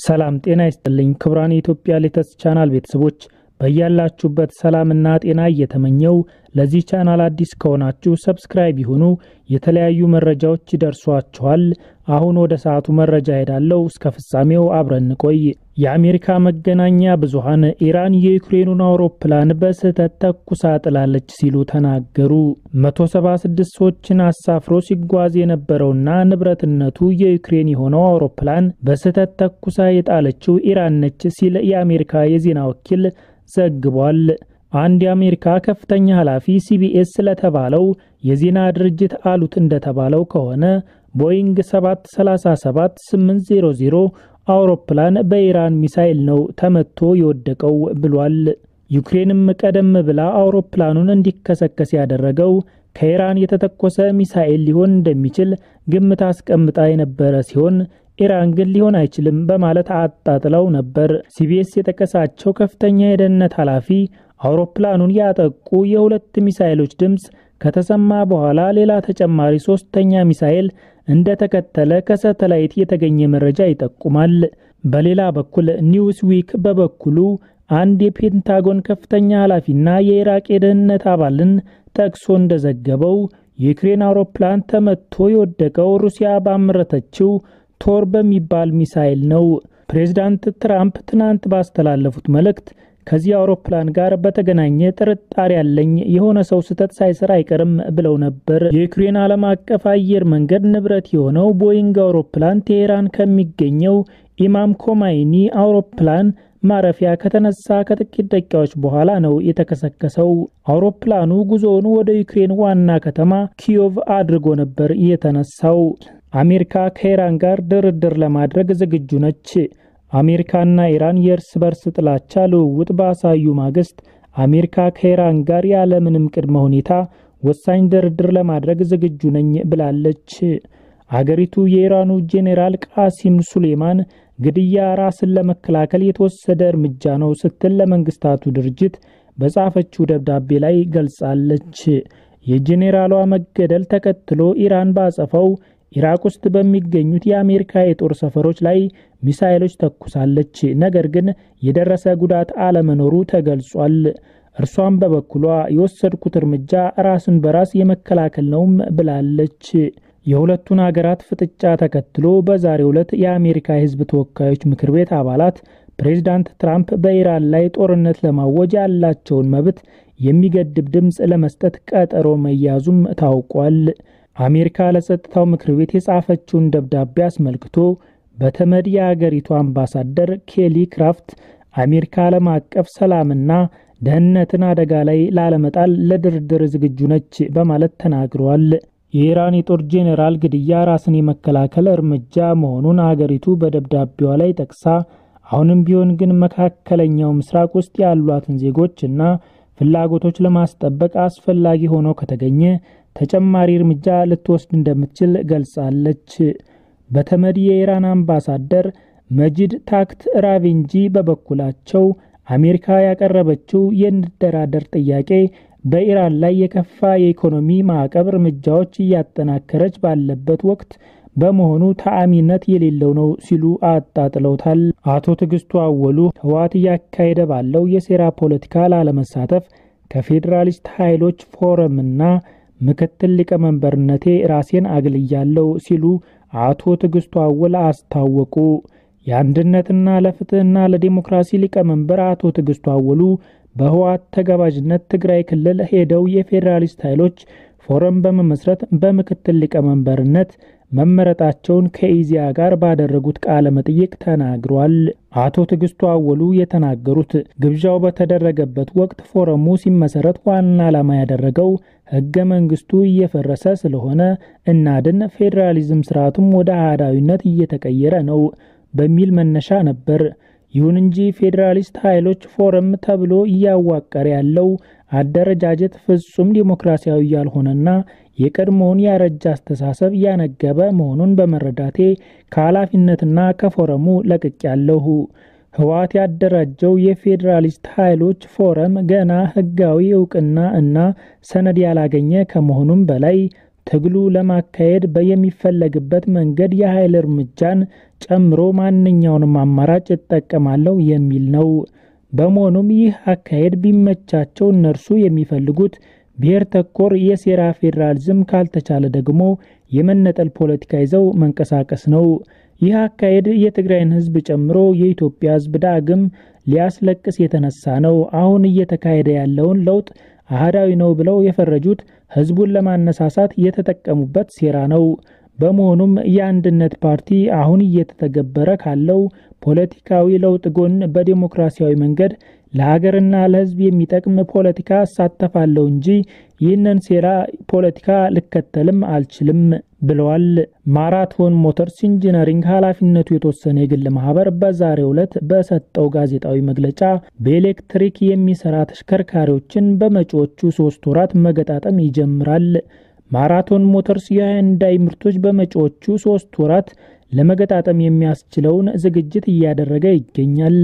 ሰላም ጤና ይስጥልኝ ክቡራን የኢትዮጵያ ሌተስ ቻናል ቤተሰቦች በያላችሁበት ሰላምና ጤና እየተመኘው ለዚህ ቻናል አዲስ ከሆናችሁ ሰብስክራይብ ይሁኑ። የተለያዩ መረጃዎች ይደርሷችኋል። አሁን ወደ ሰዓቱ መረጃ ሄዳለሁ። እስከ ፍጻሜው አብረን ቆይ። የአሜሪካ መገናኛ ብዙሃን ኢራን የዩክሬኑን አውሮፕላን በስህተት ተኩሳ ጥላለች ሲሉ ተናገሩ። 176 ሰዎችን አሳፍሮ ሲጓዝ የነበረውና ንብረትነቱ የዩክሬን የሆነው አውሮፕላን በስህተት ተኩሳ የጣለችው ኢራን ነች ሲል የአሜሪካ የዜና ወኪል ዘግቧል። አንድ የአሜሪካ ከፍተኛ ኃላፊ ሲቢኤስ ስለተባለው የዜና ድርጅት አሉት እንደተባለው ከሆነ ቦይንግ 737-800 አውሮፕላን በኢራን ሚሳኤል ነው ተመቶ የወደቀው ብሏል። ዩክሬንም ቀደም ብላ አውሮፕላኑን እንዲከሰከስ ያደረገው ከኢራን የተተኮሰ ሚሳኤል ሊሆን እንደሚችል ግምት አስቀምጣ የነበረ ሲሆን ኢራን ግን ሊሆን አይችልም በማለት አጣጥለው ነበር። ሲቢኤስ የጠቀሳቸው ከፍተኛ የደህንነት ኃላፊ አውሮፕላኑን ያጠቁ የሁለት ሚሳኤሎች ድምፅ ከተሰማ በኋላ ሌላ ተጨማሪ ሶስተኛ ሚሳኤል እንደተከተለ ከሳተላይት የተገኘ መረጃ ይጠቁማል። በሌላ በኩል ኒውስ ዊክ በበኩሉ አንድ የፔንታጎን ከፍተኛ ኃላፊና የኢራቅ የደህንነት አባልን ጠቅሶ እንደዘገበው የዩክሬን አውሮፕላን ተመቶ የወደቀው ሩሲያ ባመረተችው ቶር በሚባል ሚሳኤል ነው። ፕሬዚዳንት ትራምፕ ትናንት ባስተላለፉት መልእክት ከዚህ አውሮፕላን ጋር በተገናኘ ጥርጣሬ ያለኝ የሆነ ሰው ስህተት ሳይሰራ አይቀርም ብለው ነበር። የዩክሬን ዓለም አቀፍ አየር መንገድ ንብረት የሆነው ቦይንግ አውሮፕላን ቴሄራን ከሚገኘው ኢማም ኮማይኒ አውሮፕላን ማረፊያ ከተነሳ ከጥቂት ደቂቃዎች በኋላ ነው የተከሰከሰው። አውሮፕላኑ ጉዞውን ወደ ዩክሬን ዋና ከተማ ኪዮቭ አድርጎ ነበር የተነሳው። አሜሪካ ከኢራን ጋር ድርድር ለማድረግ ዝግጁ ነች። አሜሪካና ኢራን የእርስ በርስ ጥላቻ ልውውጥ ባሳዩ ማግስት አሜሪካ ከኢራን ጋር ያለምንም ቅድመ ሁኔታ ወሳኝ ድርድር ለማድረግ ዝግጁ ነኝ ብላለች። አገሪቱ የኢራኑ ጄኔራል ቃሲም ሱሌማን ግድያ ራስን ለመከላከል የተወሰደ እርምጃ ነው ስትል ለመንግስታቱ ድርጅት በጻፈችው ደብዳቤ ላይ ገልጻለች። የጄኔራሏ መገደል ተከትሎ ኢራን ባጸፈው ኢራቅ ውስጥ በሚገኙት የአሜሪካ የጦር ሰፈሮች ላይ ሚሳኤሎች ተኩሳለች። ነገር ግን የደረሰ ጉዳት አለመኖሩ ተገልጿል። እርሷም በበኩሏ የወሰድኩት እርምጃ ራስን በራስ የመከላከል ነውም ብላለች። የሁለቱን አገራት ፍጥጫ ተከትሎ በዛሬው ዕለት የአሜሪካ የሕዝብ ተወካዮች ምክር ቤት አባላት ፕሬዚዳንት ትራምፕ በኢራን ላይ ጦርነት ለማወጅ ያላቸውን መብት የሚገድብ ድምፅ ለመስጠት ቀጠሮ መያዙም ታውቋል። አሜሪካ ለጸጥታው ምክር ቤት የጻፈችውን ደብዳቤ አስመልክቶ በተመድ የአገሪቱ አምባሳደር ኬሊ ክራፍት አሜሪካ ዓለም አቀፍ ሰላምና ደህንነትን አደጋ ላይ ላለመጣል ለድርድር ዝግጁ ነች በማለት ተናግረዋል። የኢራን የጦር ጄኔራል ግድያ ራስን የመከላከል እርምጃ መሆኑን አገሪቱ በደብዳቤዋ ላይ ጠቅሳ አሁንም ቢሆን ግን መካከለኛው ምስራቅ ውስጥ ያሏትን ዜጎች እና ፍላጎቶች ለማስጠበቅ አስፈላጊ ሆኖ ከተገኘ ተጨማሪ እርምጃ ልትወስድ እንደምትችል ገልጻለች። በተመድ የኢራን አምባሳደር መጂድ ታክት ራቬንጂ በበኩላቸው አሜሪካ ያቀረበችው የንደራደር ጥያቄ በኢራን ላይ የከፋ የኢኮኖሚ ማዕቀብ እርምጃዎች እያጠናከረች ባለበት ወቅት በመሆኑ ተአሚነት የሌለው ነው ሲሉ አጣጥለውታል። አቶ ትዕግስቱ አወሉ ህወሓት እያካሄደ ባለው የሴራ ፖለቲካ ላለመሳተፍ ከፌዴራሊስት ኃይሎች ፎረምና ምክትል ሊቀመንበርነቴ ራሴን አግልያለሁ ሲሉ አቶ ትዕግስቱ አወል አስታወቁ። የአንድነትና ለፍትህና ለዲሞክራሲ ሊቀመንበር አቶ ትዕግስቱ አወሉ በህወሓት ተጋባዥነት ትግራይ ክልል ሄደው የፌዴራሊስት ኃይሎች ፎረም በመመስረት በምክትል ሊቀመንበርነት መመረጣቸውን ከኢዚያ ጋር ባደረጉት ቃለ መጠይቅ ተናግሯል። አቶ ትዕግስቱ አወሉ የተናገሩት ግብዣው በተደረገበት ወቅት ፎረሙ ሲመሰረት ዋና ዓላማ ያደረገው ህገ መንግስቱ እየፈረሰ ስለሆነ እናድን፣ ፌዴራሊዝም ስርዓቱም ወደ አህዳዊነት እየተቀየረ ነው በሚል መነሻ ነበር። ይሁን እንጂ ፌዴራሊስት ኃይሎች ፎረም ተብሎ እያዋቀረ ያለው አደረጃጀት ፍጹም ዲሞክራሲያዊ ያልሆነና የቀድሞውን ያረጀ አስተሳሰብ ያነገበ መሆኑን በመረዳቴ ከኃላፊነትና ከፎረሙ ለቅቄያለሁ። ህወሓት ያደራጀው የፌዴራሊስት ኃይሎች ፎረም ገና ህጋዊ እውቅና እና ሰነድ ያላገኘ ከመሆኑም በላይ ትግሉ ለማካሄድ በየሚፈለግበት መንገድ የኃይል እርምጃን ጨምሮ ማንኛውንም አማራጭ እጠቀማለሁ የሚል ነው። በመሆኑም ይህ አካሄድ ቢመቻቸው እነርሱ የሚፈልጉት ብሔር ተኮር የሴራ ፌዴራሊዝም ካልተቻለ ደግሞ የመነጠል ፖለቲካ ይዘው መንቀሳቀስ ነው። ይህ አካሄድ የትግራይን ሕዝብ ጨምሮ የኢትዮጵያ ሕዝብ ዳግም ሊያስለቅስ የተነሳ ነው። አሁን እየተካሄደ ያለውን ለውጥ አህዳዊ ነው ብለው የፈረጁት ሕዝቡን ለማነሳሳት የተጠቀሙበት ሴራ ነው። በመሆኑም የአንድነት ፓርቲ አሁን እየተተገበረ ካለው ፖለቲካዊ ለውጥ ጎን በዴሞክራሲያዊ መንገድ ለሀገርና ለሕዝብ የሚጠቅም ፖለቲካ እሳተፋለሁ እንጂ ይህንን ሴራ ፖለቲካ ልከተልም አልችልም ብለዋል። ማራቶን ሞተርስ ኢንጂነሪንግ ኃላፊነቱ የተወሰነ የግል ማህበር በዛሬው ዕለት በሰጠው ጋዜጣዊ መግለጫ በኤሌክትሪክ የሚሰራ ተሽከርካሪዎችን በመጪዎቹ ሶስት ወራት መገጣጠም ይጀምራል። ማራቶን ሞተርስ የሃይንዳይ ምርቶች በመጪዎቹ ሶስት ወራት ለመገጣጠም የሚያስችለውን ዝግጅት እያደረገ ይገኛል።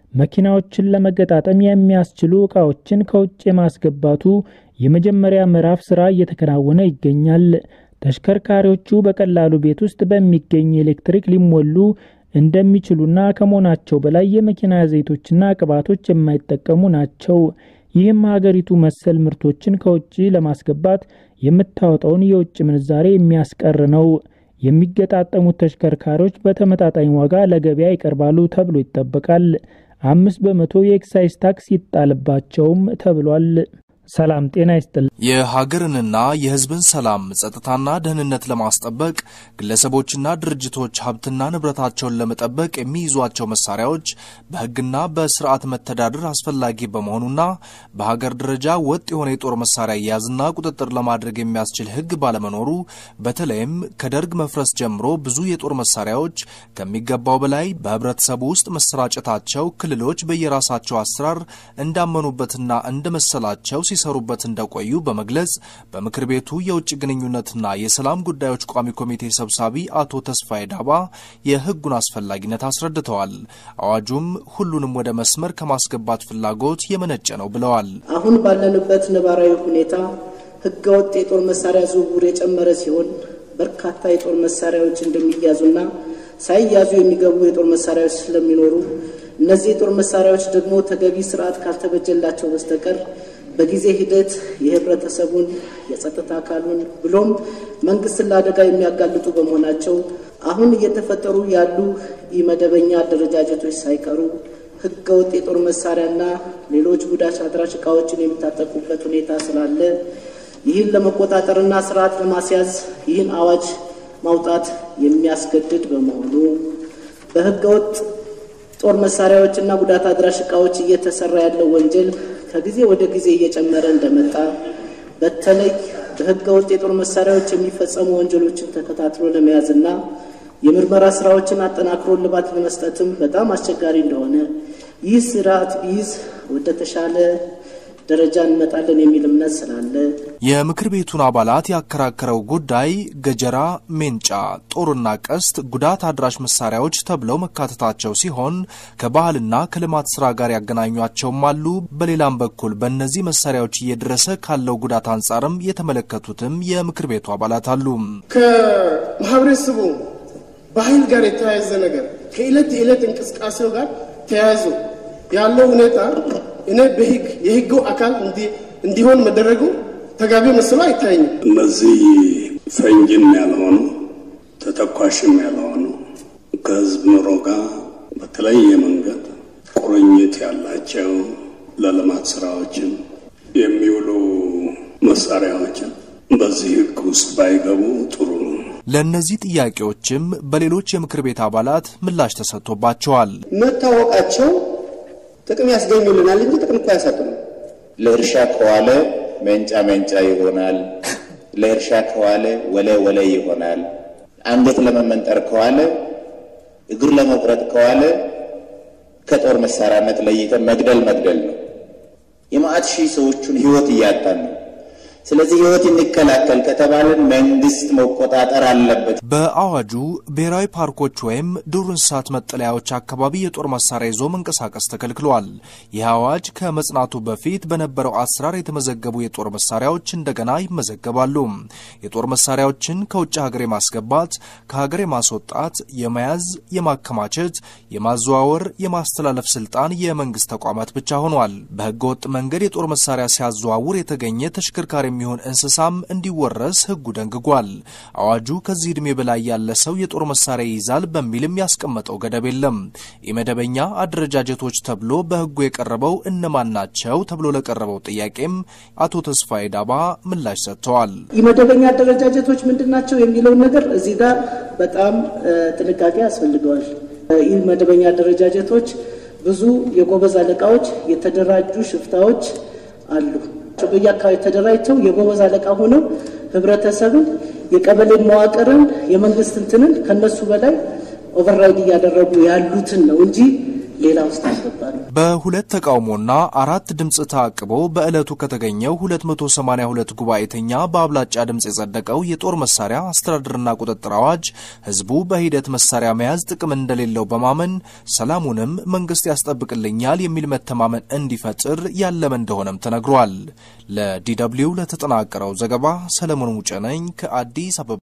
መኪናዎችን ለመገጣጠም የሚያስችሉ ዕቃዎችን ከውጭ የማስገባቱ የመጀመሪያ ምዕራፍ ስራ እየተከናወነ ይገኛል። ተሽከርካሪዎቹ በቀላሉ ቤት ውስጥ በሚገኝ ኤሌክትሪክ ሊሞሉ እንደሚችሉና ከመሆናቸው በላይ የመኪና ዘይቶችና ቅባቶች የማይጠቀሙ ናቸው። ይህም ሀገሪቱ መሰል ምርቶችን ከውጭ ለማስገባት የምታወጣውን የውጭ ምንዛሬ የሚያስቀር ነው። የሚገጣጠሙት ተሽከርካሪዎች በተመጣጣኝ ዋጋ ለገበያ ይቀርባሉ ተብሎ ይጠበቃል። አምስት በመቶ የኤክሳይዝ ታክስ ይጣልባቸውም ተብሏል። ሰላም ጤና ይስጥል። የሀገርንና የሕዝብን ሰላም ጸጥታና ደህንነት ለማስጠበቅ ግለሰቦችና ድርጅቶች ሀብትና ንብረታቸውን ለመጠበቅ የሚይዟቸው መሳሪያዎች በሕግና በስርዓት መተዳደር አስፈላጊ በመሆኑና በሀገር ደረጃ ወጥ የሆነ የጦር መሳሪያ አያያዝና ቁጥጥር ለማድረግ የሚያስችል ሕግ ባለመኖሩ በተለይም ከደርግ መፍረስ ጀምሮ ብዙ የጦር መሳሪያዎች ከሚገባው በላይ በህብረተሰቡ ውስጥ መሰራጨታቸው ክልሎች በየራሳቸው አሰራር እንዳመኑበትና እንደመሰላቸው ሲሰሩበት እንደቆዩ በመግለጽ በምክር ቤቱ የውጭ ግንኙነትና የሰላም ጉዳዮች ቋሚ ኮሚቴ ሰብሳቢ አቶ ተስፋዬ ዳባ የህጉን አስፈላጊነት አስረድተዋል። አዋጁም ሁሉንም ወደ መስመር ከማስገባት ፍላጎት የመነጨ ነው ብለዋል። አሁን ባለንበት ነባራዊ ሁኔታ ህገወጥ የጦር መሳሪያ ዝውውር የጨመረ ሲሆን በርካታ የጦር መሳሪያዎች እንደሚያዙና ሳይያዙ የሚገቡ የጦር መሳሪያዎች ስለሚኖሩ እነዚህ የጦር መሳሪያዎች ደግሞ ተገቢ ስርዓት ካልተበጀላቸው በስተቀር በጊዜ ሂደት የህብረተሰቡን የጸጥታ አካሉን ብሎም መንግስትን ለአደጋ የሚያጋልጡ በመሆናቸው አሁን እየተፈጠሩ ያሉ ኢመደበኛ አደረጃጀቶች ሳይቀሩ ህገወጥ የጦር መሳሪያና ሌሎች ጉዳት አድራሽ እቃዎችን የሚታጠቁበት ሁኔታ ስላለ ይህን ለመቆጣጠርና ስርዓት ለማስያዝ ይህን አዋጅ ማውጣት የሚያስገድድ በመሆኑ በህገወጥ ጦር መሳሪያዎችና ጉዳት አድራሽ እቃዎች እየተሰራ ያለው ወንጀል ከጊዜ ወደ ጊዜ እየጨመረ እንደመጣ በተለይ በህገ ወጥ የጦር መሳሪያዎች የሚፈጸሙ ወንጀሎችን ተከታትሎ ለመያዝና የምርመራ ስራዎችን አጠናክሮ እልባት ለመስጠትም በጣም አስቸጋሪ እንደሆነ ይህ ስርዓት ቢይዝ ወደ ተሻለ ደረጃ እንመጣለን የሚል እምነት ስላለ የምክር ቤቱን አባላት ያከራከረው ጉዳይ ገጀራ፣ ሜንጫ፣ ጦርና ቀስት ጉዳት አድራሽ መሳሪያዎች ተብለው መካተታቸው ሲሆን ከባህልና ከልማት ስራ ጋር ያገናኟቸውም አሉ። በሌላም በኩል በእነዚህ መሳሪያዎች እየደረሰ ካለው ጉዳት አንጻርም የተመለከቱትም የምክር ቤቱ አባላት አሉ። ከማህበረሰቡ ባህል ጋር የተያያዘ ነገር ከዕለት የዕለት እንቅስቃሴው ጋር ተያያዙ ያለው ሁኔታ እኔ በህግ የህጉ አካል እንዲሆን መደረጉ ተገቢ መስሎ አይታየኝም። እነዚህ ፈንጅም ያልሆኑ ተተኳሽም ያልሆኑ ከህዝብ ኑሮ ጋር በተለየ መንገድ ቁርኝት ያላቸው ለልማት ስራዎችን የሚውሉ መሳሪያዎችን በዚህ ህግ ውስጥ ባይገቡ ጥሩ ነው። ለእነዚህ ጥያቄዎችም በሌሎች የምክር ቤት አባላት ምላሽ ተሰጥቶባቸዋል። መታወቃቸው ጥቅም ያስገኙልናል እንጂ ጥቅም እኮ አያሰጡንም። ለእርሻ ከዋለ መንጫ መንጫ ይሆናል። ለእርሻ ከዋለ ወለ ወለ ይሆናል። አንገት ለመመንጠር ከዋለ እግር ለመቁረጥ ከዋለ ከጦር መሳሪያነት ለይተን መግደል መግደል ነው። የማዕት ሺህ ሰዎቹን ህይወት እያጣን ነው። ስለዚህ ህይወት እንከላከል ከተባለን መንግስት መቆጣጠር አለበት። በአዋጁ ብሔራዊ ፓርኮች ወይም ዱር እንስሳት መጠለያዎች አካባቢ የጦር መሳሪያ ይዞ መንቀሳቀስ ተከልክሏል። ይህ አዋጅ ከመጽናቱ በፊት በነበረው አሰራር የተመዘገቡ የጦር መሳሪያዎች እንደገና ይመዘገባሉ። የጦር መሳሪያዎችን ከውጭ ሀገር የማስገባት፣ ከሀገር የማስወጣት፣ የመያዝ፣ የማከማቸት፣ የማዘዋወር፣ የማስተላለፍ ስልጣን የመንግስት ተቋማት ብቻ ሆኗል። በህገወጥ መንገድ የጦር መሳሪያ ሲያዘዋውር የተገኘ ተሽከርካሪ የሚሆን እንስሳም እንዲወረስ ህጉ ደንግጓል። አዋጁ ከዚህ ዕድሜ በላይ ያለ ሰው የጦር መሳሪያ ይይዛል በሚልም ያስቀመጠው ገደብ የለም። የመደበኛ አደረጃጀቶች ተብሎ በህጉ የቀረበው እነማን ናቸው ተብሎ ለቀረበው ጥያቄም አቶ ተስፋዬ ዳባ ምላሽ ሰጥተዋል። የመደበኛ አደረጃጀቶች ምንድን ናቸው የሚለውን ነገር እዚህ ጋር በጣም ጥንቃቄ ያስፈልገዋል። ይህ መደበኛ አደረጃጀቶች ብዙ የጎበዝ አለቃዎች፣ የተደራጁ ሽፍታዎች አሉ በየአካባቢ ተደራጅተው የጎበዝ አለቃ ሆነው ህብረተሰብን፣ የቀበሌ መዋቅርን፣ የመንግስት እንትንን ከነሱ በላይ ኦቨርራይድ እያደረጉ ያሉትን ነው እንጂ ሌላ ውስጥ አልገባል። በሁለት ተቃውሞና አራት ድምፅ ታቅቦ በዕለቱ ከተገኘው 282 ጉባኤተኛ በአብላጫ ድምፅ የጸደቀው የጦር መሳሪያ አስተዳደርና ቁጥጥር አዋጅ ህዝቡ በሂደት መሳሪያ መያዝ ጥቅም እንደሌለው በማመን ሰላሙንም መንግስት ያስጠብቅልኛል የሚል መተማመን እንዲፈጥር ያለመ እንደሆነም ተነግሯል። ለዲ ደብልዩ ለተጠናቀረው ዘገባ ሰለሞን ሙጬ ነኝ ከአዲስ አበባ።